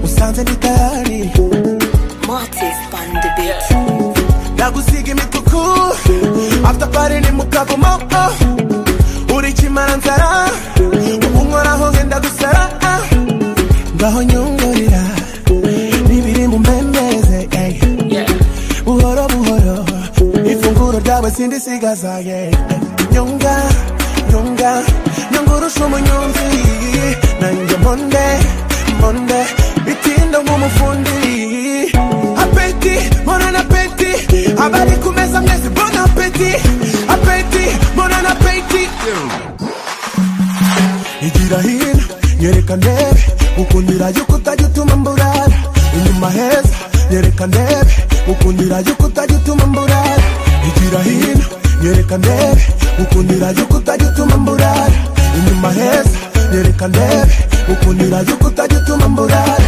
nisanze ndi tayari Mortis on the beat. ndagusiga imituku after party ni mu kavumo oh. uri kimara nzara ubu nkoraho ngenda gusara ah. ngaho nyungurira bibiri mu mbembeze ey. buhoro buhoro ifunguro ryawe sindisigaza ye nyunga nyunga nyungurusha umunyonzi nanjye monde monde bitinda nk'umufundi apeti monana apeti abari ku meza mwese bona apeti apeti monana apeti igira hino nyereka ndebe gukundira yuko utajya utuma mburara inyuma heza nyereka ndebe gukundira yuko utajya utuma mburara igira hino nyereka ndebe gukundira yuko utajya utuma mburara inyuma heza nyereka ndebe gukundira yuko utajya utuma mburara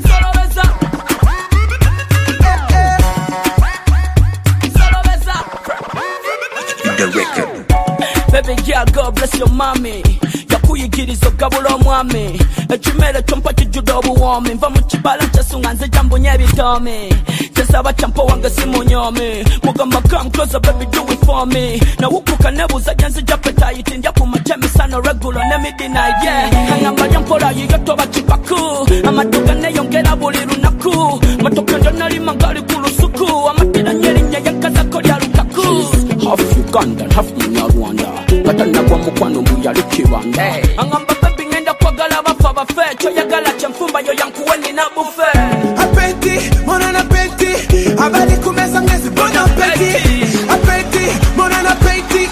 Solo besa. Solo besa. Baby girl, God bless your mommy yakuyigiriza ogabula omwami ekimere kyompa kijjudde obuwoomi nva mu kibala kyesunga nze gyambunya ebitoomi kyesaba kyampa wange simunyoomi mugamba kamkoza baby do it for me nawukuka nebuuza gye nzija petayiti ndya ku makya emisano regulo ne midinaye kangamba lyampola yiyo toba kipaku amaduka neyongera buli lunaku matoke ndyanalima ngali ku lusuku amatiranye erinnya yankazako lya lukaku half uganda half munyarwanda katanagwa mukwano muyali kibanda Hey. angamba babi ngenda kwagala bafa bafe kyoyagala kyenfumba yo yankuwe nina bufe apeti monana apeti abari ku meza mwese bona apeti apeti monana apeti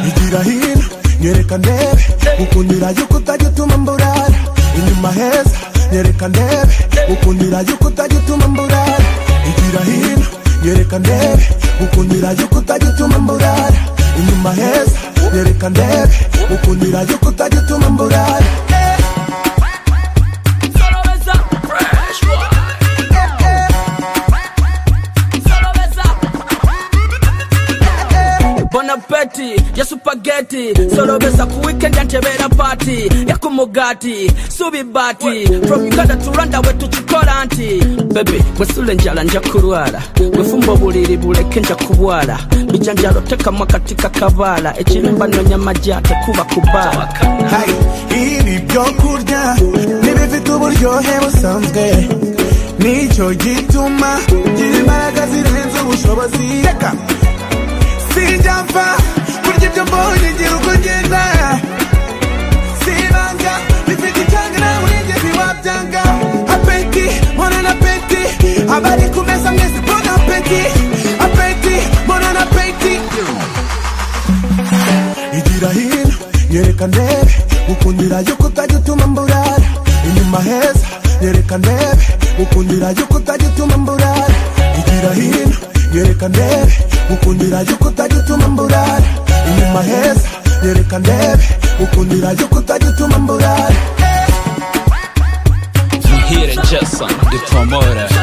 igira hino nyereka ndebe gukundira yuko utajya utuma mburara inyuma heza nyereka ndebe gukundira yuko utajya utuma mburara igira hino nyereka ndebe gukundira yuko utajya utuma mburara inyuma heza nyereka ndebe gukundira yuko utajya utuma mburara Solo besa. Fresh one. Solo besa. Bon appétit, ya supageti solobesa ku weekend yantebera party yakumugati subi bati from uganda to rwanda we tukikola nti bebe bwesula enjala nja kulwala bwefumba obuliri buleke nja kubwala bijanjalo tekamu akati kakabaala ekirimba nonya majja tekuba kubaala Hey, ibi byo kurya ntibifite uburyohe busanzwe nicyo gituma ngira imbaraga zirenze ubushobozi reka sinjya mfa kurya ibyo mbonye ngira uko ngenda sibanga bifite icyanga nawe urigeze wabyanga apeti monana apeti abari ku meza mwese bona apeti apeti monana apeti igira hino nyereka ndebe gukundira yuko utajya utuma mburara inyuma heza nyereka ndebe gukundira yuko utajya utuma mburara igira hino nyereka ndebe gukundira yuko utajya utuma mburara inyuma heza nyereka ndebe gukundira yuko utajya utuma mburara Muhire Jason, the promoter.